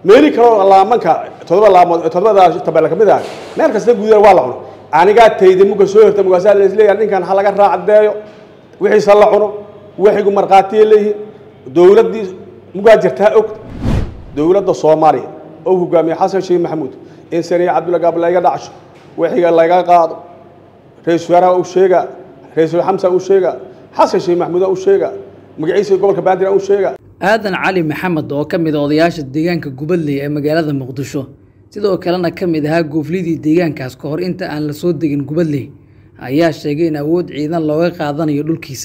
meeli kaloo laamanka todoba laamood todobada tabela ka mid ah meel kasta guudana waa la cuno anigaa tayda muka soo horta mugaasaa laisleeyahay ninkan ha laga raacdeeyo wixiisa la cuno waxigu markhaatiya leeyihiin dowladdii mugaa jirtaa og dowladda soomaaliya oo hogaamiye xasan sheekh maxamuud in saniya cabdulla gaab laga dhacsho waxiga laga qaado ra-isul wasaaraha u sheega ra-isul xamsa u sheega xasan sheekh maxamuud u sheega magaciisa gobolka bandir u sheega aadan cali maxamed oo ka mid a odayaasha deegaanka gubadley ee magaalada muqdisho sidoo kalena ka mid ahaa gooflidii deegaankaas ka hor inta aan la soo degin gubadley ayaa sheegay in awood ciidan looga qaadanayo dhulkiisa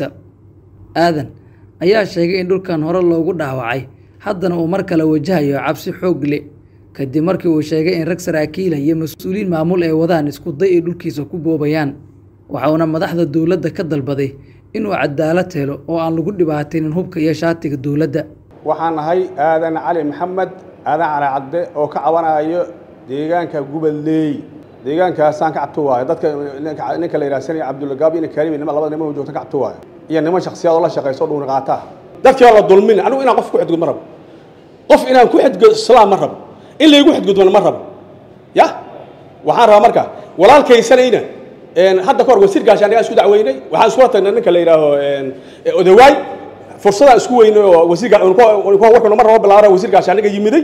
aadan ayaa sheegay in dhulkan hore loogu dhaawacay haddana uu mar kale wajahayo cabsi xoog le kadib markii uu sheegay in rag saraakiila iyo mas-uuliyiin maamul ay wadaan isku day ay dhulkiisa ku boobayaan waxauna madaxda dowladda ka dalbaday inuu cadaalad helo oo aan lagu dhibaataynin hubka iyo shaatiga dowladda waxaan nahay aadan cali maxamed aadan cali cadde oo ka cabanayo deegaanka gubadleey deegaankaasaan ka cabto waayo dadka ninka la yidhaha sani cabdullagaab iyo karimi nima labada niman joogta ka cabto waayo iyo niman shaksiyaad oo la shaqayso o dhuuni qaataa dadkii la dulmin anigu inaan qof ku xadgud ma rabo qof inaan ku xadgud islaam ma rabo in laygu xadgudbana ma rabo ya waxaan rabaa marka walaalkaysanayna hadda ka hor wasiirkaasi anagaa isku dacweynay waxaan iskula tagnay ninka la yidhaaho odawaay fursadaan isku weynay oo wasiirka warkuna mar rabo bilaabana wasiirkaasi aniga yimiday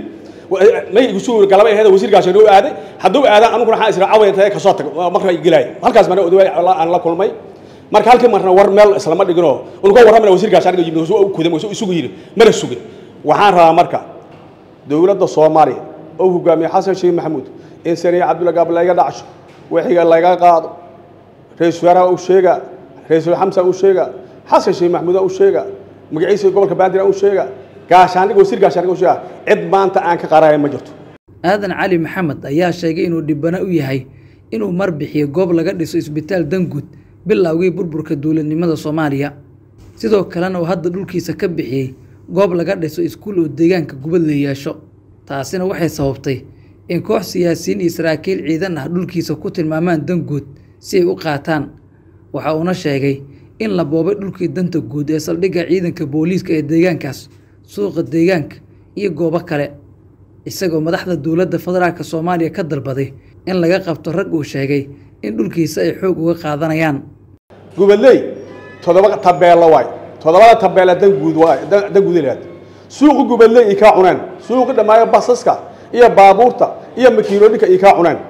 may igu soo galaba aheed wasiirkaasi noo aaday hadduu aadaan aniguna waxaan isra caway tahay kasoo tag marka gelay halkaas marna odawaay aan la kulmay marka halkii marna war meel islama dhiginoo unuga warramana wasiirkaasi aniga yimid kudam isugu yidhi mana sugin waxaan rabaa marka dowladda soomaaliya oo hogaamiye xasan sheekh maxamuud in saniya cabdulla gaab laga dhacsho waxiga laga qaado ra-isul wasaaraha u sheega ra-isul xamsa u sheega xasan sheekh maxamuud u sheega magaciisa gobolka bandir u sheega gaashaandhiga wasiir gaashaandhiga u sheega cid maanta aan ka qaraayan ma jirto aadan cali maxamed ayaa sheegay inuu dhibano u yahay inuu mar bixiyo goob laga dhiso isbitaal danguud bilowgii burburka dowladnimada soomaaliya sidoo kalena uu hadda dhulkiisa ka bixiyey goob laga dhiso iskuul oo deegaanka gubadla yeesho taasina waxay sababtay in koox siyaasiyiin iyo saraakiil ciidan ah dhulkiisa ku tilmaamaan danguud si ay u qaataan waxa uuna sheegay in la boobay dhulkii danta guud ee saldhigga ciidanka booliiska ee deegaankaas suuqa deegaanka iyo goobo kale isagoo madaxda dowladda federaalka soomaaliya ka dalbaday in laga qabto rag uu sheegay in dhulkiisa ay xoog uga qaadanayaan gubadley toddoba tabeelo waay toddobada tabeela danguud waay danguud ilaad suuqi gubadley ay kaa cuneen suuqi dhammaayo basaska iyo baabuurta iyo makiinooyinka ay kaa cuneen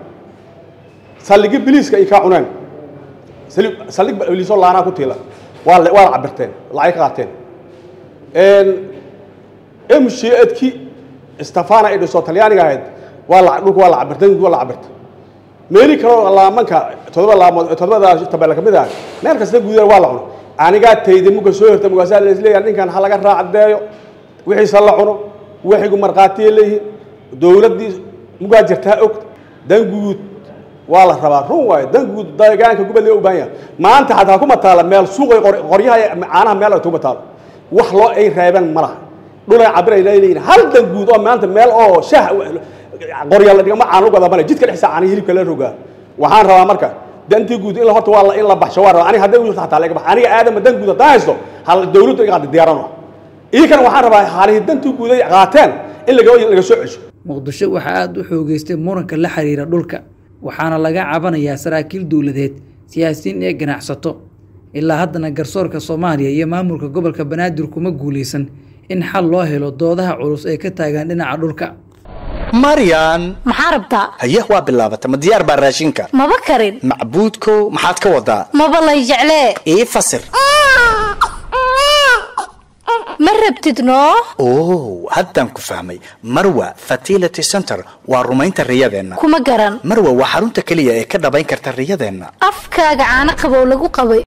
saldhigi biliiska ay kaa cuneen saldhig biliisoo laanaa ku tiila waa la waa la cabirteen lacag ka qaateen mshedki stefana ay dhiso talyaaniga ahayd waa la dhulka waa la cabirtay waa la cabirtay meeli kaloo laamanka todoba laamood todobada tabela ka mid ah meel kasta guudana waa la cuno anigaa tayda muka soo horta mugaasaa laisleeyahay ninkan ha laga raacdeeyo wixiisa la cuno waxigu markhaatiya leeyihiin dowladdii mugaa jirtaa og danguud waa la rabaa run waayo danguud deegaanka gubadle u baahan yahay maanta xataa kuma taala meel suuqay qoryaha caanaha meel tuma taalo wax loo ay reebeen ma laha dhulay cabirayna leeyihin hal danguud oo maanta meel oo shah qorya la dhigama caan uga dabana jidka dhexisa caana hilibka la rogaa waxaan rabaa marka dantii guud in horta waa in la baxsho waa rabaa aniga hadday u xataa laga bax aniga aadama dan guud haddaan haysto hal dawladdu iga qaada diyaarano iyankana waxaan rabaa haalihi dantii guud ay qaateen in laga laga soo cesho muqdisho waxaa aada u xoogeystay muranka la xiriira dhulka waxaana laga cabanayaa saraakiil dowladeed siyaasiyiin ee ganacsato ilaa haddana garsoorka soomaaliya iyo maamulka gobolka banaadir kuma guulaysan in xal loo helo doodaha culus ee ka taagan dhinaca dhulka maryan maxaa rabtaa haye waa bilaabata ma diyaar baa raashinka maba karin macbuudkow maxaad ka wadaa maba lay jeclee ii fasir ma rabtid noo oh haddaan ku fahmay marwa fertility center waa rumaynta riyadeenna kuma garan marwa waa xarunta keliya ee ka dhabayn karta riyadeenna afkaaga caano qabow lagu qabay